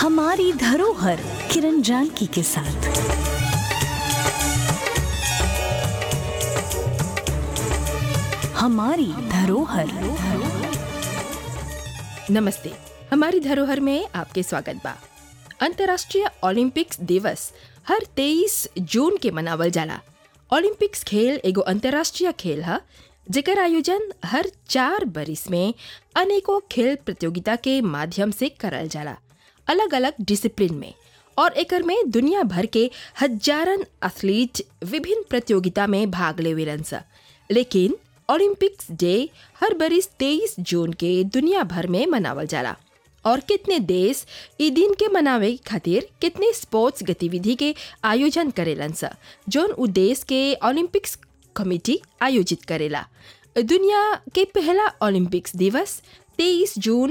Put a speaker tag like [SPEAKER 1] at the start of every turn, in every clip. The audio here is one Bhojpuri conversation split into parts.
[SPEAKER 1] हमारी धरोहर किरण जानकी के साथ हमारी धरोहर
[SPEAKER 2] नमस्ते हमारी धरोहर में आपके स्वागत बा अंतर्राष्ट्रीय ओलंपिक्स दिवस हर 23 जून के मनावल जाला ओलंपिक्स खेल एगो अंतर्राष्ट्रीय खेल है जेकर आयोजन हर चार बरिस में अनेकों खेल प्रतियोगिता के माध्यम से करल जाला अलग अलग डिसिप्लिन में और एकर में दुनिया भर के हजारन एथलीट विभिन्न प्रतियोगिता में भाग लेवेलन सा लेकिन ओलंपिक्स डे हर बरिस 23 जून के दुनिया भर में मनावल जाला और कितने देश ई दिन के मनावे खातिर कितने स्पोर्ट्स गतिविधि के आयोजन करेलन सा जोन उ देश के ओलंपिक्स कमेटी आयोजित करेला दुनिया के पहला ओलंपिक्स दिवस 23 जून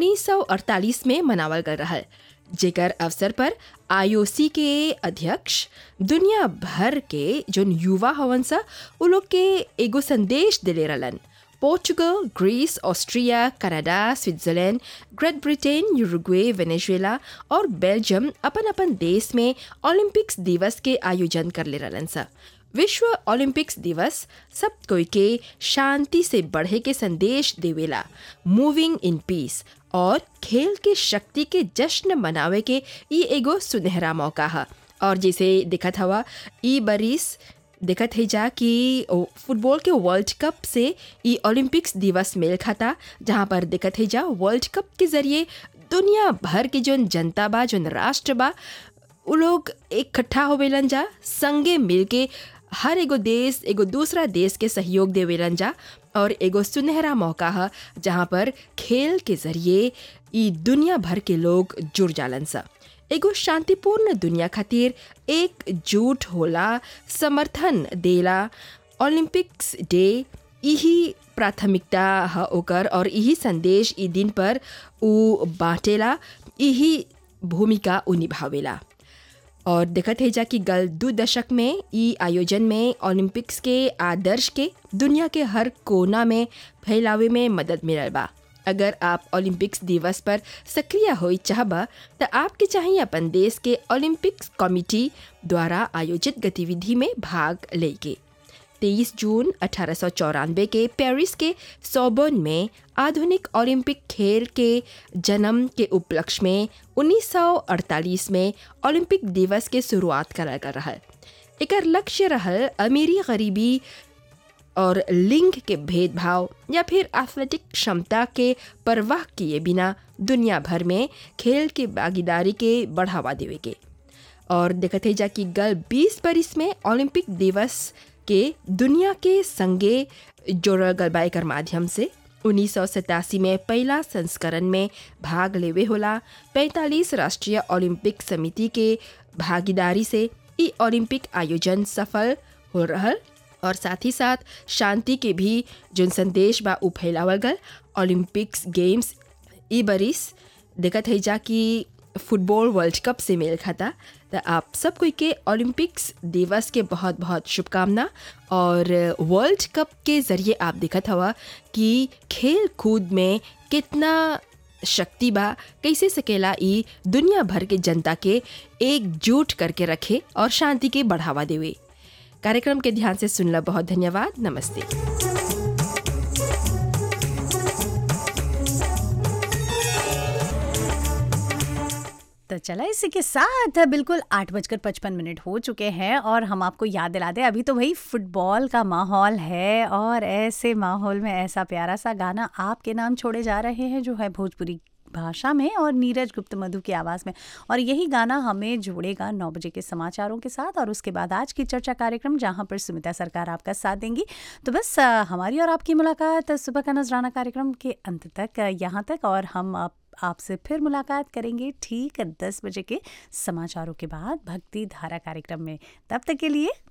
[SPEAKER 2] 1948 में मनावल गल रहल जेकर अवसर पर आईओसी के अध्यक्ष दुनिया भर के जोन युवा हवन सा उ लोग के एगो संदेश दिले रहलन Portugal Greece Austria Canada Switzerland Great Britain Uruguay Venezuela और बेल्जियम अपन अपन देश में ओलंपिक्स दिवस के आयोजन कर ले रहलन सा विश्व ओलंपिक्स दिवस सब कोई के शांति से बढ़े के संदेश देवेला मूविंग इन पीस और खेल के शक्ति के जश्न मनावे के ई एगो सुनहरा मौका है और जैसे दिखत हवा ई बरिस दिखत है जा कि फुटबॉल के वर्ल्ड कप से ई ओलंपिक्स दिवस मेल खाता जहाँ पर दिखत है जा वर्ल्ड कप के जरिए दुनिया भर के जोन जनता बा जोन राष्ट्र बा उ लोग इकट्ठा होवेलन जा संगे मिलके हर एगो देश एगो दूसरा देश के सहयोग देवेलन जा और एगो सुनहरा मौका है जहाँ पर खेल के जरिए ई दुनिया भर के लोग जुड़ जालन सा एगो शांतिपूर्ण दुनिया खातिर एकजुट होला समर्थन देला ओलंपिक्स डे यही प्राथमिकता है ओकर और यही संदेश ई दिन पर उ बांटेला यही भूमिका उ निभावेला और देखत है जा कि गल दो दशक में ई आयोजन में ओलंपिक्स के आदर्श के दुनिया के हर कोना में फैलावे में मदद मिलल बा अगर आप ओलंपिक्स दिवस पर सक्रिय हो चाहबा तो आपके चाहिए अपन देश के ओलंपिक्स कमिटी द्वारा आयोजित गतिविधि में भाग लेके 23 जून अठारह के पेरिस के सोबर्न में आधुनिक ओलंपिक खेल के जन्म के उपलक्ष्य में 1948 में ओलंपिक दिवस के शुरुआत करल गल रहल एकर लक्ष्य रहल अमीरी गरीबी और लिंग के भेदभाव या फिर एथलेटिक क्षमता के परवाह किए बिना दुनिया भर में खेल के भागीदारी के बढ़ावा देवे के और देखते जा कि गल 20 बरिस में ओलंपिक दिवस के दुनिया के संगे जोड़ल गल बा एकर माध्यम से उन्नीस में पहला संस्करण में भाग लेवे होला 45 राष्ट्रीय ओलंपिक समिति के भागीदारी से ई ओलंपिक आयोजन सफल हो रहल और साथ ही साथ शांति के भी जोन संदेश बा उ फैलावल गल ओलंपिक्स गेम्स ई बरिस देखत है जा कि फुटबॉल वर्ल्ड कप से मेल खाता तो आप सब कोई के ओलंपिक्स दिवस के बहुत बहुत शुभकामना और वर्ल्ड कप के ज़रिए आप देखत हवा कि खेल कूद में कितना शक्ति बा कैसे सकेला ई दुनिया भर के जनता के एकजुट करके रखे और शांति के बढ़ावा देवे कार्यक्रम के ध्यान से सुनला बहुत धन्यवाद नमस्ते
[SPEAKER 3] तो चला इसी के साथ बिल्कुल आठ बजकर पचपन मिनट हो चुके हैं और हम आपको याद दिला दें अभी तो भाई फुटबॉल का माहौल है और ऐसे माहौल में ऐसा प्यारा सा गाना आपके नाम छोड़े जा रहे हैं जो है भोजपुरी भाषा में और नीरज गुप्त मधु की आवाज़ में और यही गाना हमें जोड़ेगा नौ बजे के समाचारों के साथ और उसके बाद आज की चर्चा कार्यक्रम जहां पर सुमिता सरकार आपका साथ देंगी तो बस हमारी और आपकी मुलाकात सुबह का नजराना कार्यक्रम के अंत तक यहाँ तक और हम आप आपसे फिर मुलाकात करेंगे ठीक दस बजे के समाचारों के बाद भक्ति धारा कार्यक्रम में तब तक के लिए